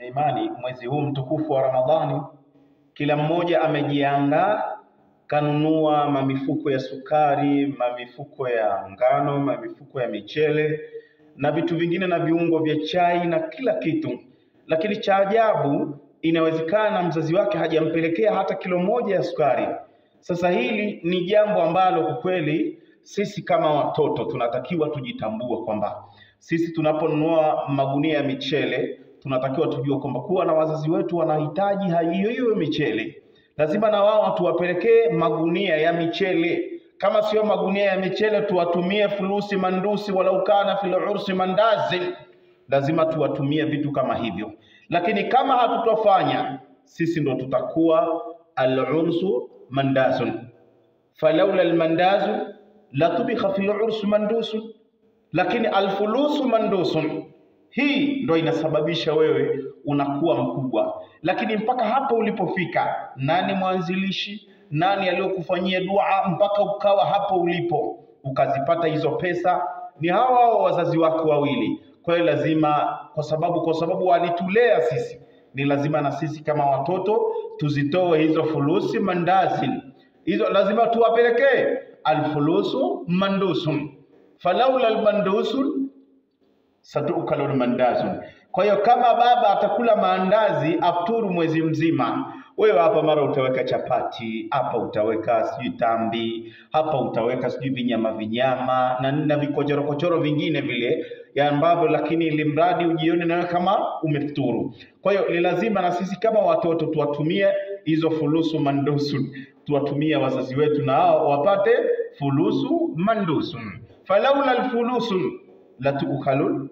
imani, mwezi huu mtukufu wa Ramadhani, kila mmoja amejiandaa, kanunua mamifuko ya sukari, mamifuko ya ngano, mamifuko ya michele na vitu vingine na viungo vya chai na kila kitu. Lakini cha ajabu, inawezekana mzazi wake hajampelekea hata kilo moja ya sukari. Sasa hili ni jambo ambalo kwa kweli sisi kama watoto tunatakiwa tujitambue kwamba sisi tunaponunua magunia ya michele tunatakiwa tujue kwamba kuwa na wazazi wetu wanahitaji hiyo hiyo michele, lazima na wao tuwapelekee magunia ya michele. Kama sio magunia ya michele, tuwatumie fulusi mandusi, walau kana fil ursi mandazi, lazima tuwatumie vitu kama hivyo. Lakini kama hatutofanya, sisi ndo tutakuwa al-ursu mandazun, falaula almandazu latubikha fil ursi mandusun, lakini alfulusu mandusun hii ndo inasababisha wewe unakuwa mkubwa. Lakini mpaka hapo ulipofika, nani mwanzilishi? Nani aliyokufanyia dua mpaka ukawa hapo ulipo ukazipata hizo pesa? Ni hawa hao wazazi wako wawili. Kwa hiyo lazima, kwa sababu kwa sababu walitulea sisi, ni lazima na sisi kama watoto tuzitoe hizo fulusi mandazi hizo, lazima tuwapelekee alfulusu mandusun, falaula almandusun satukalul mandazun. Kwa hiyo kama baba atakula maandazi afturu mwezi mzima, wewe hapa mara utaweka chapati, hapa utaweka sijui tambi, hapa utaweka sijui vinyama vinyama na, na vikochoro kochoro vingine vile ya ambavyo, lakini ili mradi ujione nawe kama umefuturu. Kwa hiyo ni lazima na sisi kama watoto tuwatumie hizo fulusu mandusun, tuwatumie wazazi wetu na hao wapate fulusu mandusun, falaula alfulusu latukalul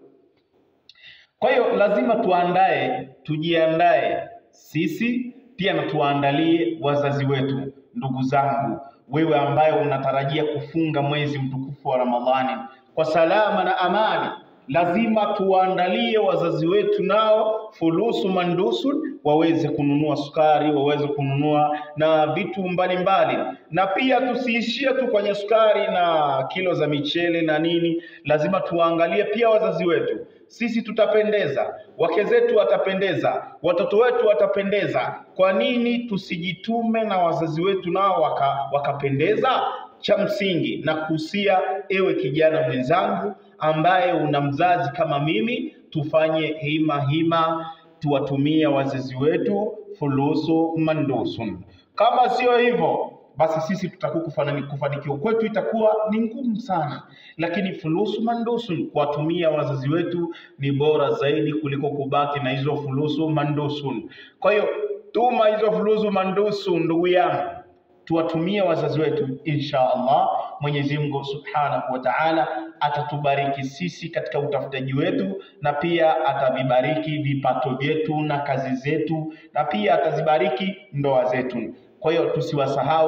kwa hiyo lazima tuandae, tujiandae sisi pia na tuwaandalie wazazi wetu. Ndugu zangu, wewe ambaye unatarajia kufunga mwezi mtukufu wa Ramadhani kwa salama na amani, lazima tuwaandalie wazazi wetu nao fulusu mandusun, waweze kununua sukari, waweze kununua na vitu mbalimbali mbali. Na pia tusiishie tu kwenye sukari na kilo za michele na nini, lazima tuwaangalie pia wazazi wetu sisi tutapendeza, wake zetu watapendeza, watoto wetu watapendeza. Kwa nini tusijitume na wazazi wetu nao waka, wakapendeza? Cha msingi na kuhusia, ewe kijana mwenzangu ambaye una mzazi kama mimi, tufanye hima hima, tuwatumie wazazi wetu fulusu mandusun. Kama sio hivyo basi sisi tutakuwa kufanikiwa kwetu itakuwa ni ngumu sana, lakini fulusu mandusun, kuwatumia wazazi wetu ni bora zaidi kuliko kubaki na hizo fulusu mandusun. Kwa hiyo tuma hizo fulusu mandusun, ndugu yangu, tuwatumie wazazi wetu, insha Allah. Mwenyezi Mungu Subhanahu wa Ta'ala atatubariki sisi katika utafutaji wetu, na pia atavibariki vipato vyetu na kazi zetu, na pia atazibariki ndoa zetu. Kwa hiyo tusiwasahau